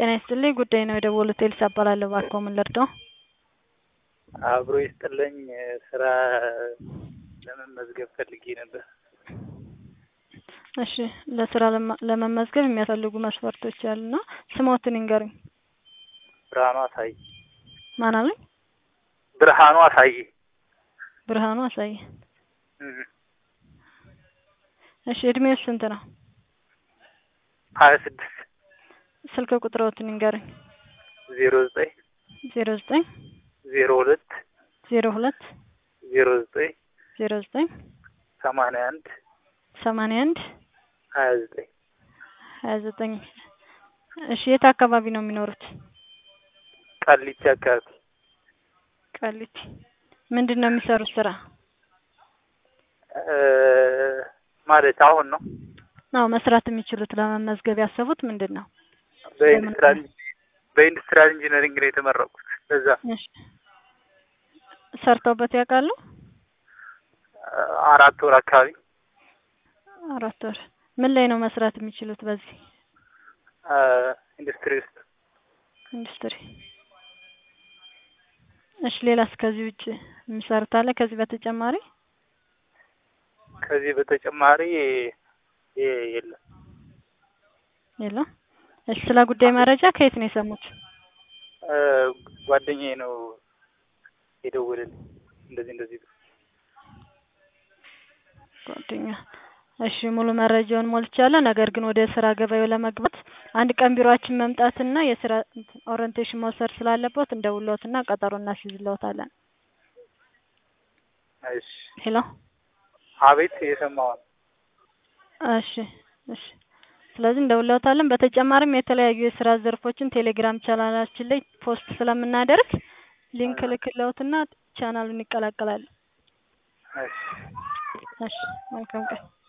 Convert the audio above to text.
ጤና ይስጥልኝ ጉዳይ ነው የደወሉት ኤልሳ እባላለሁ እባክዎ ምን ልርዳዎ? አብሮ ይስጥልኝ ስራ ለመመዝገብ ፈልጌ ነበር። እሺ ለስራ ለማ- ለመመዝገብ የሚያስፈልጉ መስፈርቶች አሉና ስሞትን ይንገሩኝ? ብርሃኑ አሳየ ማን አሉኝ? ብርሃኑ አሳየ ብርሃኑ አሳየ እም፣ እሺ እድሜው ስንት ነው? ሀያ ስድስት ስልክ ቁጥሮትን ይንገሩኝ? ዜሮ ዘጠኝ ዜሮ ዘጠኝ ዜሮ ሁለት ዜሮ ሁለት ዜሮ ዘጠኝ ዜሮ ዘጠኝ ሰማንያ አንድ ሰማንያ አንድ ሀያ ዘጠኝ ሀያ ዘጠኝ እሺ የት አካባቢ ነው የሚኖሩት? ቃሊቲ አካባቢ ቃሊቲ ምንድን ነው የሚሰሩት ስራ? እ፣ ማለት አሁን ነው አዎ መስራት የሚችሉት ለመመዝገብ ያሰቡት ምንድን ነው? በኢንዱስትሪያል በኢንዱስትሪያል ኢንጂነሪንግ ነው የተመረቁት። በዛ እሺ ሰርተውበት ያውቃሉ? አራት ወር አካባቢ አራት ወር ምን ላይ ነው መስራት የሚችሉት በዚህ እ፣ ኢንዱስትሪ ውስጥ ኢንዱስትሪ? እሺ ሌላስ ከዚህ ውጭ የሚሰሩት አለ ከዚህ በተጨማሪ? ከዚህ በተጨማሪ የ- የለም። የለም። እሺ ስለ ጉዳይ መረጃ ከየት ነው የሰሙት? እ፣ ጓደኛዬ ነው የደወለልኝ እንደዚህ እንደዚህ ብሎ። ጓደኛ እሺ ሙሉ መረጃውን ሞልቻለሁ። ነገር ግን ወደ ስራ ገበያው ለመግባት አንድ ቀን ቢሮአችን መምጣትና የስራ ኦሪንቴሽን መውሰድ ስላለበት እንደውልዎትና ቀጠሮ እናስይዝልዎታለን። እሺ ሄሎ አቤት እየሰማሁ ነው። እሺ እሺ ስለዚህ እንደውልዎታለን። በተጨማሪም የተለያዩ የስራ ዘርፎችን ቴሌግራም ቻናላችን ላይ ፖስት ስለምናደርግ ሊንክ ልክልዎትና ቻናሉን ይቀላቀላሉ። እሺ እሺ መልካም ቀን።